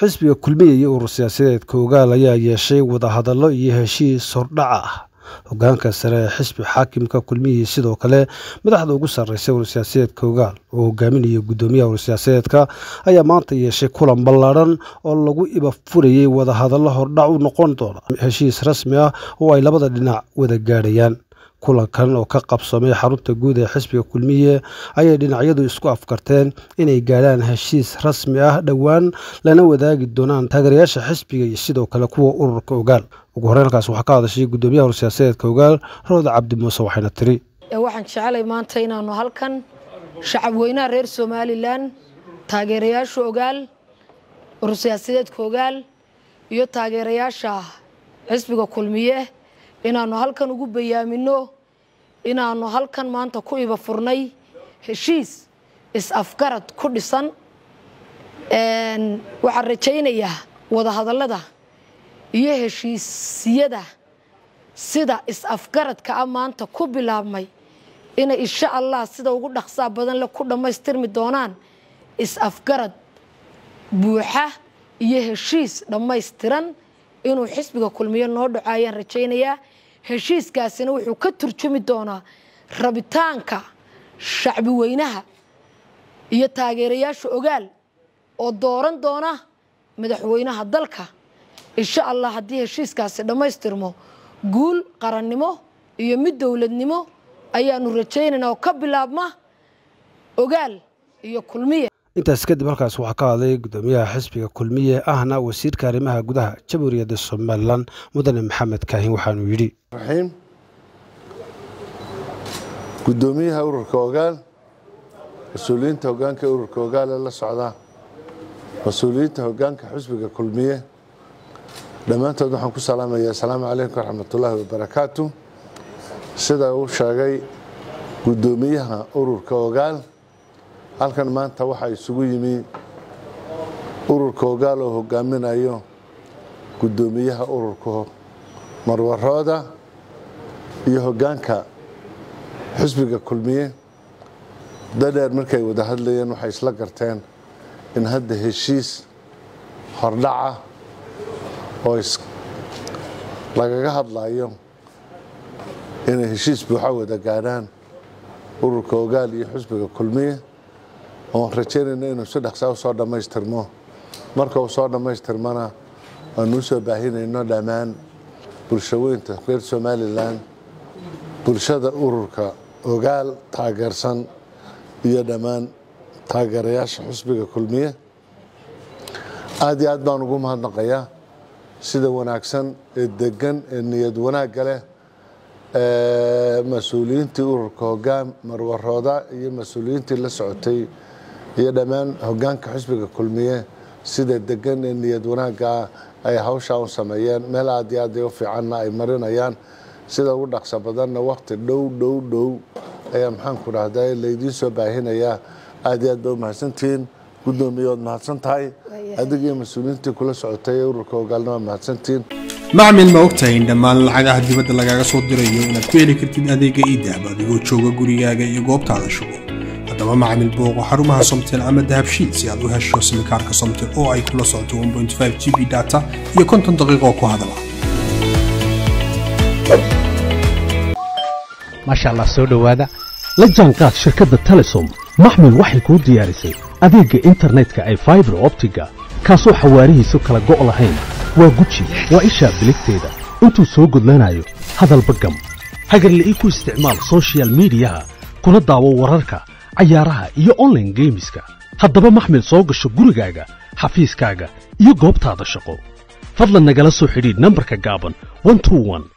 xisbiga kulmiya iyo urur siyaasadeedka ogaal ayaa yeeshay wadahadallo iyo heshiis hordhaca ah hogaanka sare ee xisbi xaakimka kulmihii sidoo kale madaxda ugu sarreysay urur siyaasadeedka ogaal oo hogaaminaya guddoomiyaha urur siyaasadeedka ayaa maanta yeeshay kulan ballaadhan oo lagu iba furayey wadahadallo hordhac u noqon doona heshiis rasmi ah oo ay labada dhinac wada gaadhayaan kulankan oo ka qabsamay xarunta guud ee xisbiga kulmiye ayay dhinacyadu isku afkarteen inay gaadhaan heshiis rasmi ah dhowaan lana wadaagi doonaan taageerayaasha xisbiga iyo sidoo kale kuwa ururka ogaal ugu horreyn halkaas waxaa ka hadashay guddoomiyaha urur siyaasadeedka ogaal rooda cabdi muuse waxayna tiri waxaan jecelay maanta inaanu halkan shacab weynaha reer somalilan taageerayaasha ogaal urur siyaasadeedka ogaal iyo taageerayaasha xisbiga kulmiye inaanu halkan ugu bayaamino inaanu halkan maanta ku iba furnay heshiis is-afgarad ku dhisan waxaan rajaynayaa wadahadallada iyo heshiisyada sida is-afgaradka ah maanta ku bilaabmay inay insha allah sida ugu dhaqsaa badan le ku dhammaystirmi doonaan is-afgarad buuxa iyo heshiis dhammaystiran inuu xisbiga kulmiyo noo dhaco ayaan rajaynayaa heshiiskaasina wuxuu ka turjumi doonaa rabitaanka shacbi weynaha iyo taageerayaasha ogaal oo dooran doona madaxweynaha dalka insha allah haddii heshiiskaasi dhammaystirmo guul qarannimo iyo mid dowladnimo ayaanu rajaynaynaa oo ka bilaabma ogaal iyo kulmiye intaas kadib halkaas waxaa ka hadlay guddoomiyaha xisbiga kulmiye ahna wasiirka arrimaha gudaha jamhuuriyadda somalilan mudane maxamed kaahin waxaanuu yidhi raxiim guddoomiyaha ururka ogaal mas-uuliyiinta hogaanka ururka ogaal ee la socda mas-uuliyiinta hogaanka xisbiga kulmiye dhammaantood waxaan ku salaamayaa asalaamu calaykum waraxmatullaahi wabarakaatu sida uu sheegay guddoomiyaha ururka ogaal halkan maanta waxaa isugu yimi ururka ogaal oo hogaaminayo guddoomiyaha ururka marwarooda iyo hogaanka xisbiga kulmiye dadheer markay wada hadlayeen waxay isla garteen in hadda heshiis hordhaca oo lagaga hadlayo inay heshiis buuxa wada gaadhaan ururka ogaal iyo xisbiga kulmiye oon rajaynayna inuu si dhaqsaa u soo dhammaystirmo marka uu soo dhammaystirmana aanu u soo baahinayno dhammaan bulshaweynta reer somalilan bulshada ururka ogaal taageersan iyo dhammaan taageerayaasha xisbiga kulmiye aad iyo aad baan ugu mahadnaqayaa sida wanaagsan ee degan ee niyad wanaagga leh mas-uuliyiintii ururka hogaan marwarooda iyo mas-uuliyiintii la socotay iyo dhammaan hogaanka xisbiga kulmiye sida degan ee niyad wanaaggaa ay hawshaa u sameeyeen meel aad iyo aad u fiicanna ay marinayaan sida ugu dhaqso badanna wakti dhow dhow dhow ayaa maxaanku dhahdaa laydiin soo baahinayaa aad iyo aad ba u mahadsantihiin guddoomiye waad mahadsan tahay adig iyo mas-uuliyiintii kula socotay ee ururka hogaalna waad mahadsantihiin macmil ma ogtahay in dhammaan lacagaha dibadda lagaaga soo dirayo inaad ku heli kartid adeega iidahab adigoo jooga gurigaaga iyo goobtaada shugo haddaba macmil booqo xarumaha somtel ama dahabshiid si aad u hesho simikaarka somtel oo ay kula socoto g b data iyo konton daqiiqoo ku hadala maasha allah soo dhowaada la jaanqaad shirkadda telesom maxmil waxay kuu diyaarisay adeegga internetka ay faibar optiga kaasoo xawaarihiisu kala go' lahayn waa guji waa ishaa biligteeda intuu soo gudlanayo hadalba gam hagarle ii ku isticmaal sochial midiyaha kuna daawo wararka cayaaraha iyo onlaine geemiska haddaba maxmil soo gasho gurigaaga xafiiskaaga iyo goobtaada shaqo fadlan nagala soo xidhiidh nambarka gaaban